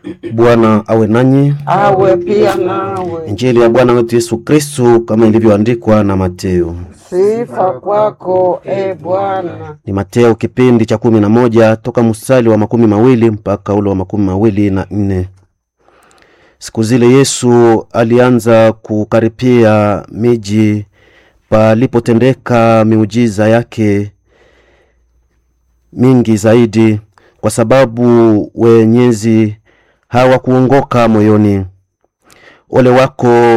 Bwana awe nanyi. awe pia nawe. Injili ya Bwana wetu Yesu Kristu kama ilivyoandikwa na Mateo. Sifa kwako e Bwana. Ni Mateo kipindi cha kumi na moja toka mstari wa makumi mawili mpaka ule wa makumi mawili na nne. Siku zile Yesu alianza kukaripia miji palipotendeka miujiza yake mingi zaidi, kwa sababu wenyezi hawakuongoka moyoni. Ole wako